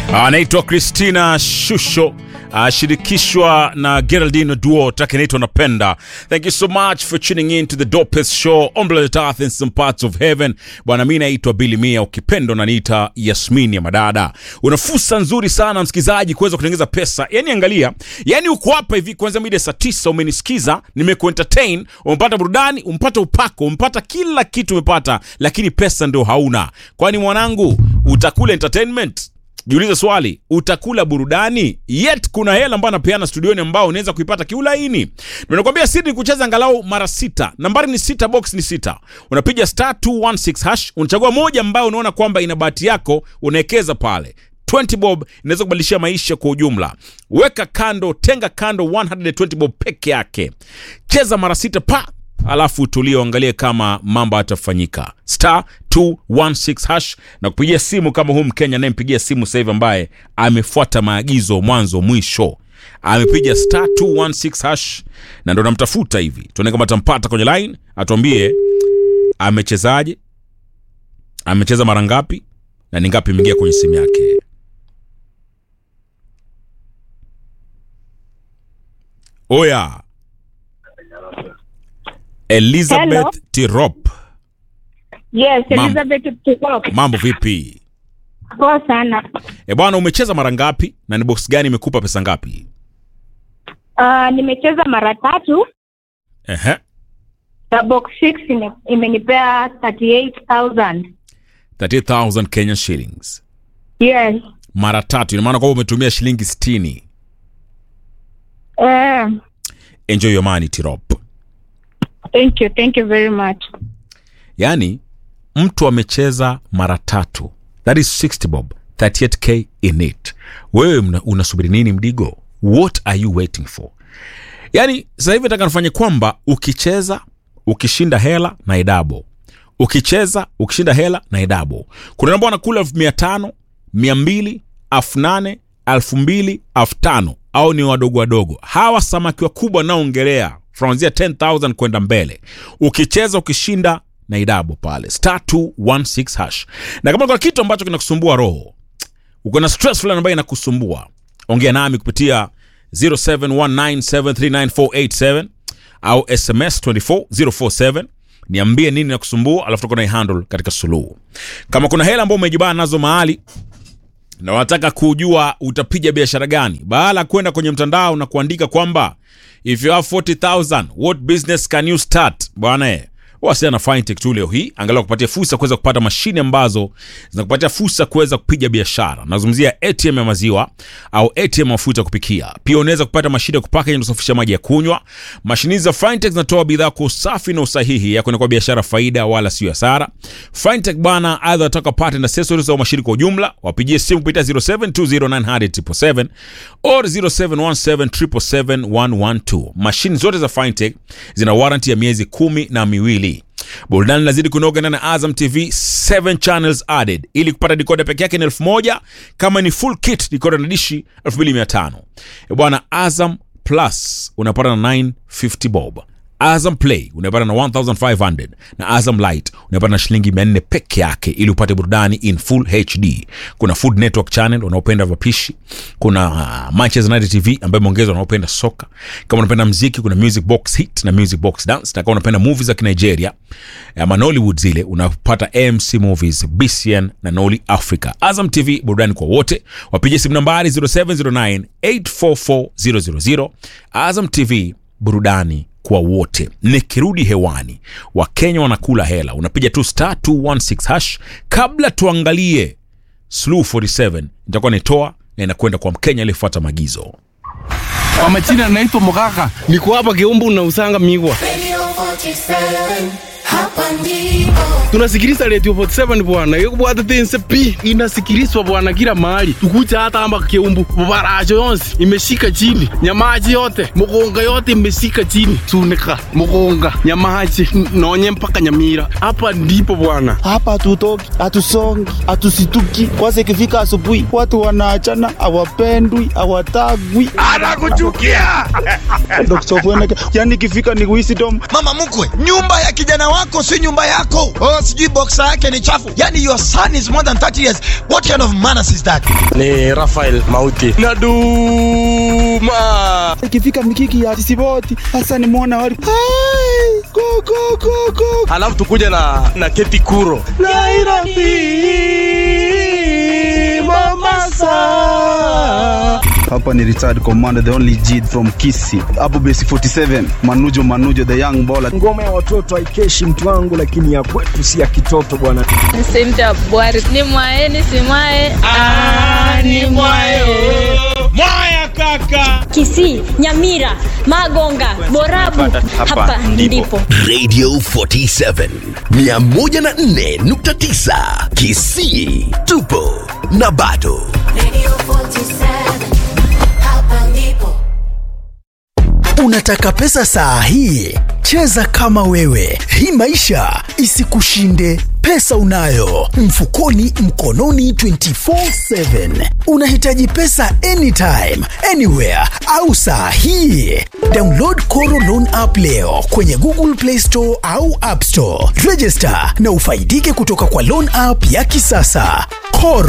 anaitwa Christina Shusho ashirikishwa na Geraldine Duo, track inaitwa Napenda. Thank you so much for tuning in to the dopest show on planet Earth in some parts of heaven. Bwana, mimi naitwa Billy Mia, ukipendo naniita Yasmini ya Madada. Una fursa nzuri sana msikizaji kuweza kutengeneza pesa. Yani angalia, yani uko hapa hivi kuanzia mida saa tisa umenisikiza, nimekuentertain, umepata burudani, umepata upako, umepata kila kitu umepata, lakini pesa ndio hauna. Kwani mwanangu, utakula entertainment? Jiulize swali, utakula burudani? Yet kuna hela ambayo anapeana studioni ambao unaweza kuipata kiulaini. Nimekwambia siri ni kucheza angalau mara sita. Nambari ni sita, box ni sita. Unapiga star 216 hash, unachagua moja ambayo unaona kwamba ina bahati yako, unawekeza pale. 20 bob inaweza kubadilishia maisha kwa ujumla. Weka kando, tenga kando 120 bob peke yake. Cheza mara sita pa alafu tulie uangalie kama mambo atafanyika star 216 hash na kupigia simu kama huu mkenya anayempigia simu sasa hivi ambaye amefuata maagizo mwanzo mwisho amepiga star 216 hash na ndo namtafuta hivi tuone kama tampata kwenye line atuambie amechezaje amecheza mara ngapi na ni ngapi imeingia kwenye simu yake oya elizabeth Hello. tirop Yes, Mam. Elizabeth Tukok. mambo vipi Poa sana. e bwana umecheza mara ngapi na ni box gani imekupa pesa ngapi Uh, nimecheza mara tatu Ehe. na box 6 ime- imenipea 38000. 30000 Kenyan shillings Yes. mara tatu ina maana kwamba umetumia shilingi 60 Eh, enjoy your money tirop thank you. Thank you very much. yaani mtu amecheza mara tatu that is 60 bob 38k in it wewe mna- unasubiri nini mdigo what are you waiting for yaani sasa hivi nataka nifanye kwamba ukicheza ukishinda hela na idabo ukicheza ukishinda hela na idabo kuna ambao wanakula elfu mia tano mia mbili elfu nane elfu mbili elfu tano au ni wadogo wadogo hawa samaki wakubwa naongelea kuanzia 10000 kwenda mbele ukicheza ukishinda na idabo pale star 216 hash na kama kuna kitu ambacho kinakusumbua roho uko na stress fulani ambayo inakusumbua ongea nami kupitia 0719739487 au sms 24047 niambie nini nakusumbua alafu tuko na handle katika suluhu kama kuna hela ambayo umejibana nazo mahali na wanataka kujua utapiga biashara gani baada ya kwenda kwenye mtandao na kuandika kwamba if you have 40000 what business can you start bwana eh, wasiana na fintech tu leo hii angalau kupatia fursa kuweza kupata mashine ambazo zinakupatia fursa kuweza kupiga biashara nazungumzia atm ya maziwa au atm ya mafuta ya kupikia pia unaweza kupata mashine ya kupaka yenye kusafisha maji ya kunywa mashine hizi za fintech zinatoa bidhaa kwa usafi na usahihi ya kuenda kwa biashara faida wala sio hasara fintech bana aidha wataka pate na accessories au mashine kwa ujumla wapigie simu kupitia 0720900777 or 0717771112 mashine zote za fintech zina warranty ya miezi kumi na miwili burudani lazidi kunoga ndani ya azam tv 7 channels added ili kupata dikoda peke yake ni elfu moja kama ni full kit dikoda na dishi 2500 E bwana azam plus unapata na 950 bob azam play unapata na 1500 na azam light unapata na shilingi 400 peke yake ili upate burudani in full hd kuna food network channel unaopenda vapishi kuna uh, manchester united tv ambayo imeongezwa unaopenda soka kama unapenda mziki kuna music box hit na music box dance na kama unapenda movies za kinigeria ama nollywood zile unapata amc movies bcn na noli africa azam tv burudani kwa wote wapigie simu nambari 0709 844000 azam tv burudani kwa wote nikirudi hewani wakenya wanakula hela unapiga tu star 216 hash kabla tuangalie slu 47 nitakuwa nitoa na inakwenda kwa mkenya aliyefuata maagizo Kwa majina naitwa Mugaka. niko hapa Kiumbu na usanga migwa. Radio 47, hapa ndipo. Tunasikiliza Radio 47 bwana, yekubwata tense pi inasikilizwa bwana kila mahali, tukuja hata hapa Kiumbu, mabaracho yonsi imeshika chini, nyamaji yote mugonga yote imeshika chini, sunika mugonga nyamaji n- nonye mpaka Nyamira. Hapa ndipo bwana. hapa hatutoki, hatusongi, hatusituki. Kwanza ikifika asubuhi, watu wanaachana, hawapendwi, hawatagwi, Anakuchukia. Dr. Fweneke. Yani ikifika ni wisdom mama mkwe nyumba ya kijana wako wako si nyumba yako oh, sijui boksa yake ni chafu yani your son is more than 30 years what kind of manners is that Ni Rafael Mauti. Naduma. ikifika mikiki ya sisiboti hasa nimeona wali Hai, go, go, go, go. Alafu tukuja na na Keti Kuro. Nairobi Mombasa. hapa ni retired commander the only G from Kisi hapo base 47 Manujo Manujo the young baller ngoma ya watoto haikeshi mtu wangu lakini ya kwetu si ya kitoto bwana Cynthia Bwari ni mwae ni si mwae ni mwae Kisii, Nyamira, Magonga, Borabu. Hapa ndipo. Radio 47 104.9 Kisii tupo na bado Radio 47, hapa ndipo. Unataka pesa saa hii? Cheza kama wewe, hii maisha isikushinde. Pesa unayo mfukoni, mkononi 24/7. Unahitaji pesa anytime, anywhere au saa hii? Download Koro Loan app leo kwenye Google Play Store au App Store. Register na ufaidike kutoka kwa loan app ya kisasa. Koro